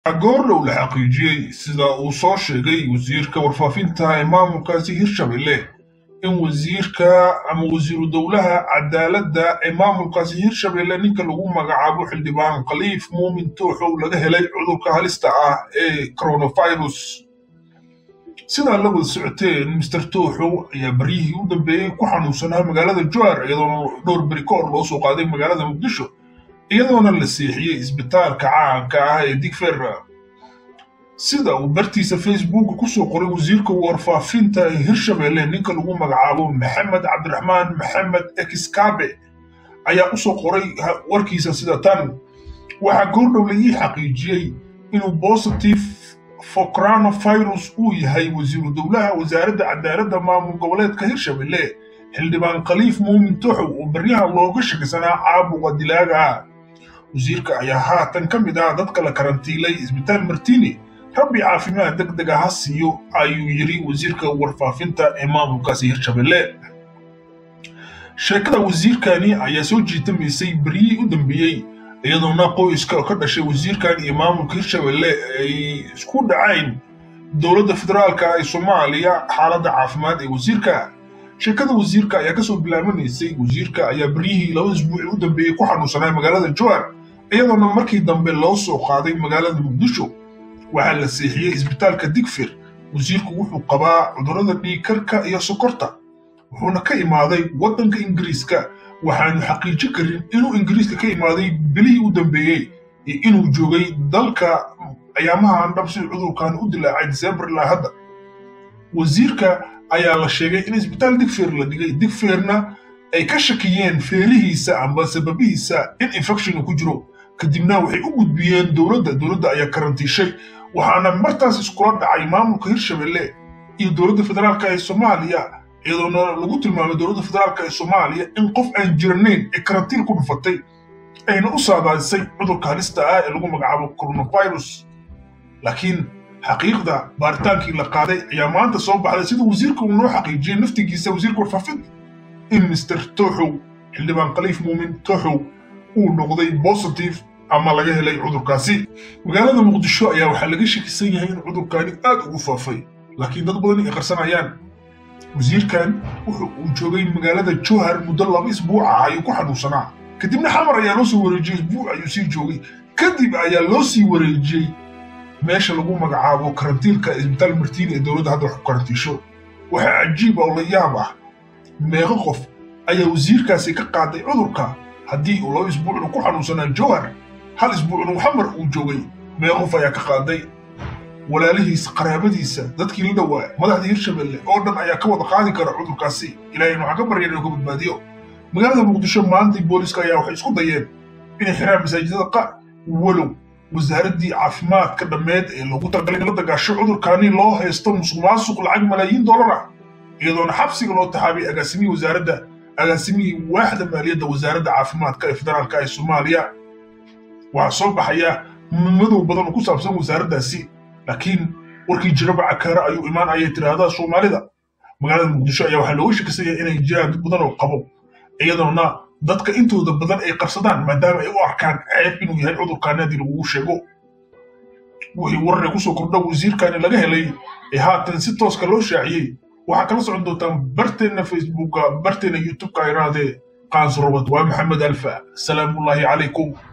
goordhow la xaqiijiyey sida uu soo sheegay wasiirka warfaafinta ee maamulkaasi hirshabelle in wasiirka ama wasiiru dowlaha cadaaladda ee maamulkaasi hirshabelle ninka lagu magacaabo xildhibaan khaliif muumin tooxow laga helay cudurka halista ah ee coronavirus sidaa la wada socoteen mister tooxow ayaa baryihii u dambeeyey ku xanuunsanaa magaalada jowar iyadoona dhowr beri ka hor loo soo qaaday magaalada muqdisho iyadoona la seexiyey isbitaalka caanka ah ee digfer sida uu bartiisa facebooka kusoo qoray wasiirka warfaafinta ee hirshabelle ninka lagu magacaabo maxamed cabdiraxmaan maxamed exkabe ayaa usoo qoray warkiisa sida tan waxaa goordhow la ii xaqiijiyey inuu positive for coronavirus uu yahay wasiiru dowlaha wasaaradda cadaaladda maamul goboleedka hirshabelle xildhibaan khaliif muumin toxow oo baryaha looga shakisanaa caabuqa dilaaga wasiirka ayaa haatan ka mid ah dadka la karantiilay isbitaal martini rabbi caafimaad deg deg ah ha siiyo ayuu yidhi wasiirka warfaafinta ee maamulkaasi hirshabelle sheekada wasiirkani ayaa soo jiitamaysay beryihii u dambeeyey iyadoona qoyska ka dhashay wasiirkan iyo maamulka hirshabelle ay isku dhacayn dowladda federaalka ee soomaaliya xaaladda caafimaad ee wasiirka sheekada wasiirka ayaa kasoo bilaabanaysay wasiirka ayaa beryihii laba isbuuci u dambeeyey ku xanuunsanaa magaalada jowar iyadoona markii dambe loo soo qaaday magaalada muqdisho waxaa la seexiyey isbitaalka digfir wasiirku wuxuu qabaa cudurrada dhiigkarka iyo sokorta wuxuuna ka imaaday waddanka ingiriiska waxaanu xaqiijin karin inuu ingiriiska ka imaaday bilihii u dambeeyey iyo inuu joogay dalka ayaamahan dhab si cudurkan u dilaacay disembar ilaa hadda wasiirka ayaa la sheegay in isbitaal digfeer la dhigay digfeerna ay ka shakiyeen feerihiisa amba sababihiisa in infection ku jiro kadibna waxay u gudbiyeen dowladda dowladda ayaa karantiishay waxaana martaas iskula dhacay maamulka hirshabelle iyo dowladda federaalka ee soomaaliya iyadoona lagu tilmaamay dowladda federaalka ee soomaaliya in qof aan jiranayn ee karantiin ku dhufatay ayna u saadaadisay cudurka halista ah ee lagu magacaabo coronavirus laakiin xaqiiqda baaritaankii la qaaday ayaa maanta soo baxday sida wasiirka uu noo xaqiijiyey naftigiisa wasiirka warfaafinta in mister tooxow xildhibaan khaliif muumin tooxow uu noqday positive ama laga helay cudurkaasi magaalada muqdisho ayaa waxaa laga shakisan yahay in cudurkani aad ugu faafay laakiin dad badan ay qarsanayaan wasiirkan wuxu uu joogay magaalada jowhar muddo laba isbuuc ah ayuu ku xanuunsanaa kadibna xamar ayaa loo soo wareejiyey isbuuc ayuu sii joogay kadib ayaa loo sii wareejiyey meesha lagu magacaabo karantiilka isbitaal martiini ee dowladda hadda wax ku karantiisho waxaa cajiib oo la yaab ah meeqo qof ayaa wasiirkaasi ka qaaday cudurka haddii uu laba isbuucna ku xanuunsanaa jowhar hal isbuucna xamar uu joogay meeqo qof ayaa ka qaaday walaalihiisa qaraabadiisa dadkii la dhowaa madaxda hirshabelle oo dhan ayaa ka wada qaadi kara cudurkaasi ilaahayna waxaan ka baryan inuu ka badbaadiyo magaalada muqdisho maantii booliska ayaa waxay isku dayeen inay xiraan masaajidada qaar walow wasaaraddii caafimaadka dhammeed ee loogu talagalay in la dagaasho cudurkaani loo haysto musuq maasuq lacag malaayiin dollar ah iyadoona xabsiga loo taxaabay agaasimihii wasaaradda agaasimihii waaxda maaliyadda wasaaradda caafimaadka ee federaalka ee soomaaliya waxaa soo baxaya madow badan oo ku saabsan wasaaraddaasi laakiin warkii jiraba cakaara ayuu imaan ayay tiraahdaa soomaalida magaalada muqdisho ayaa waxaa looga shakisanya inay jiraan dad badan oo qabo iyadoona dadka intooda badan ay qabsadaan maadaama ay u arkaan ceeb inuu yahay cudurkaani haddii lagugu sheego wixii warare kusoo kordha wasiirkani laga helay ee haatan si tooska loo shaaciyey waxaa kala socon doontaan barteenna facebooka barteenna youtubeka iraadee qaansurobad waa maxamed alfa salaamullaahi calaykum